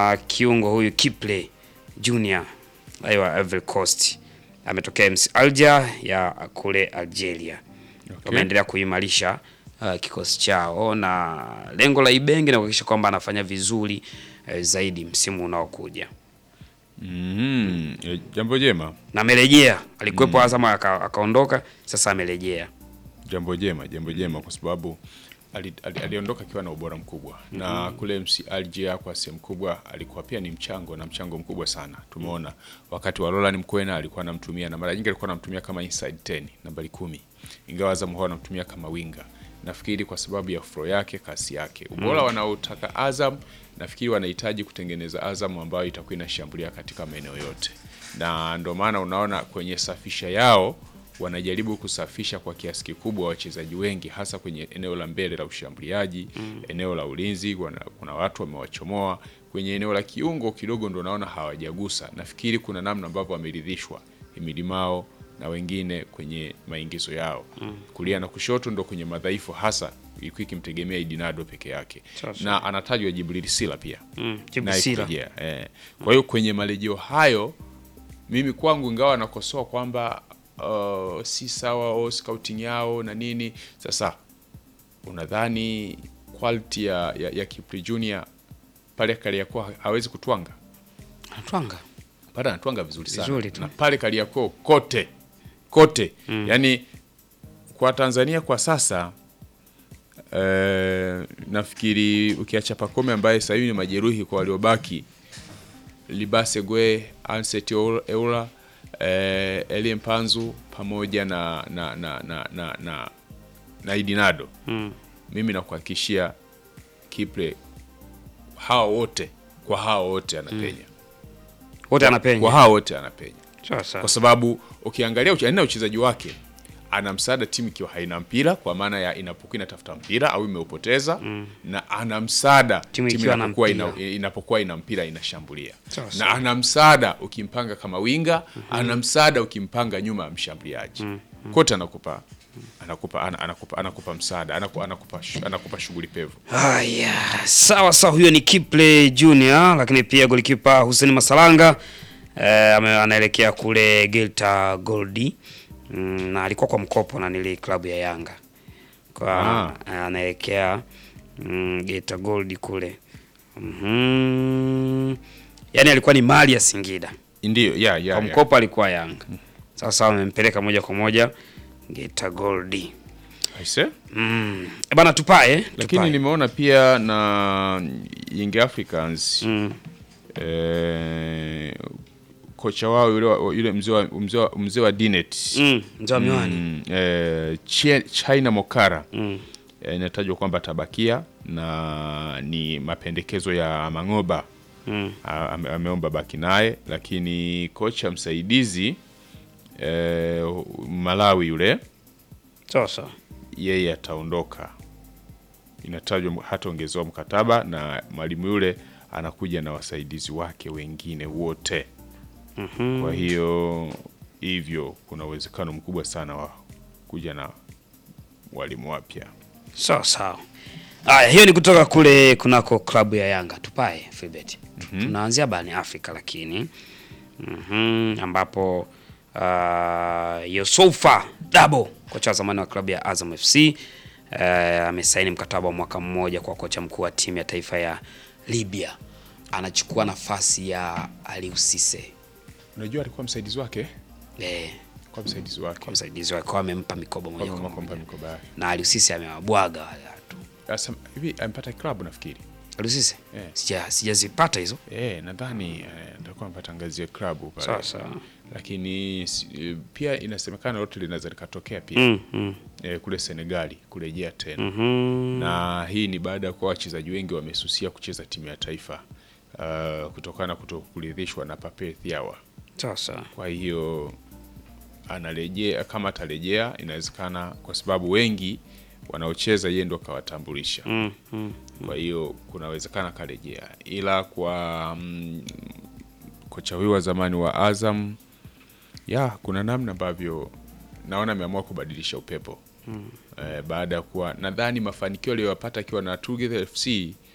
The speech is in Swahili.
na kiungo huyu Kiple Junior aiwa Ivory Coast ametokea MC Alger ya kule Algeria. Okay. Wameendelea kuimarisha uh, kikosi chao na lengo la Ibenge na kuhakikisha kwamba anafanya vizuri eh, zaidi msimu unaokuja. Mhm. Eh, Jambo jema, Na amerejea, alikuwepo Azam aka- akaondoka, sasa amerejea. jambo jema, jambo jema kwa sababu ali- ali- aliondoka akiwa na ubora mkubwa na kule MC Alger kwa sehemu kubwa alikuwa pia ni mchango na mchango mkubwa sana. Tumeona wakati wa Roland Mkwena alikuwa anamtumia na mara nyingi alikuwa anamtumia kama inside 10 nambari kumi, ingawa Azam huwa anamtumia kama winga. Nafikiri kwa sababu ya flow yake, kasi yake, ubora wanaotaka Azam, nafikiri wanahitaji kutengeneza Azam ambayo itakuwa inashambulia katika maeneo yote, na ndio maana unaona kwenye safisha yao wanajaribu kusafisha kwa kiasi kikubwa wachezaji wengi hasa kwenye eneo la mbele la ushambuliaji eneo la ulinzi wana, kuna watu wamewachomoa kwenye eneo la kiungo kidogo ndo naona hawajagusa nafikiri kuna namna ambavyo wameridhishwa Emilimao na wengine kwenye maingizo yao kulia na kushoto ndo kwenye madhaifu hasa ilikuwa ikimtegemea Idinado peke yake Sasa. na anatajwa Jibril Sila pia Mm, Jibu naye Sila. kurejea, eh. Kwa hiyo kwenye marejeo hayo mimi kwangu ingawa nakosoa kwamba uh, si sawa au scouting yao na nini, sasa unadhani quality ya, ya, ya Kipri Junior pale Kariakoo hawezi kutwanga? Anatwanga. Pale anatwanga vizuri sana Vizuri tu. na pale Kariakoo kote kote yani kwa Tanzania kwa sasa eh, nafikiri ukiacha Pacome ambaye sasa hivi ni majeruhi kwa waliobaki Libase Gwe, Anset Eula, eh, Elie Mpanzu pamoja na na na na na, na, na Idinado Mm. mimi nakuhakikishia Kipre hawa wote kwa hawa wote anapenya Wote kwa anapenya. hawa wote anapenya Sasa. kwa sababu ukiangalia uche- aina ya uchezaji wake ana msaada timu ikiwa haina mpira kwa maana ya inapokuwa inatafuta mpira au imeupoteza na ana msaada Timu timu ikiwa na inapokuwa mpira. ina, inapokuwa ina mpira inashambulia Sawa, na sawa. ana msaada ukimpanga kama winga ana msaada ukimpanga nyuma ya mshambuliaji kote anakupa anakupa ana- anakupa anakupa msaada anakupa anakupa, shu- anakupa shughuli pevu Haya, sawa sawa, huyo ni Kiple Junior, lakini pia golikipa Hussein Masalanga eh, ame- anaelekea kule Geita Goldi mm, na alikuwa kwa mkopo na nili klabu ya Yanga kwa Ah. eh, anaelekea mm, Geita Goldi kule mm yani alikuwa ni mali ya Singida ndio ya ya, kwa ya. mkopo alikuwa Yanga. Sasa wamempeleka moja kwa moja Geita Goldi. Aise? Mm. E bana tupae, lakini tupae. nimeona pia na Young Africans Mm. eh, kocha wao yule, wa- yule mzee wa, mzee wa, mzee wa Dinet Mm, mzee wa miwani. mm, eh, Chie- China Mokara Mm. eh, inatajwa kwamba atabakia na ni mapendekezo ya Mangoba Mm. A- ame- ameomba baki naye, lakini kocha msaidizi eh, Malawi yule Sasa. yeye ataondoka, inatajwa hataongezewa mkataba na mwalimu yule anakuja na wasaidizi wake wengine wote. Mhm. Kwa hiyo hivyo kuna uwezekano mkubwa sana wa kuja na walimu wapya. Sawa sawa. Haya, hiyo ni kutoka kule kunako klabu ya Yanga. Tupae Filbert. Tunaanzia barani Afrika lakini mhm, ambapo uh, Yusufa Dabo kocha wa zamani wa klabu ya Azam FC uh, amesaini mkataba wa mwaka mmoja kwa kocha mkuu wa timu ya taifa ya Libya. Anachukua nafasi ya Aliou Cisse. Unajua alikuwa msaidizi wake, Eh, kwa msaidizi wake kwa msaidizi wake kwa amempa mikoba moja Kwa kwa kumpa moja. mikoba yake. Na Aliou Cisse amewabwaga wale watu. Sasa hivi amepata klabu nafikiri. Aliou Cisse? Eh. Sija sijazipata hizo. Eh, nadhani eh, atakuwa amepata ngazi ya klabu pale. Sawa sawa. Lakini si- eh, pia inasemekana lote linaweza likatokea pia Mm, mm. eh, kule Senegali kurejea tena Mhm. na hii ni baada ya kuwa wachezaji wengi wamesusia kucheza timu ya taifa uh, kutokana na kutokuridhishwa na Pape Thiawa. Sasa. Kwa hiyo anarejea, kama atarejea, inawezekana kwa sababu wengi wanaocheza yeye ndo kawatambulisha. Mm, mm. Kwa hiyo kunawezekana karejea, ila kwa mm, kocha huyu wa zamani wa Azam ya kuna namna ambavyo naona ameamua kubadilisha upepo mm. Eh, baada ya kuwa nadhani mafanikio aliyoyapata akiwa na Together FC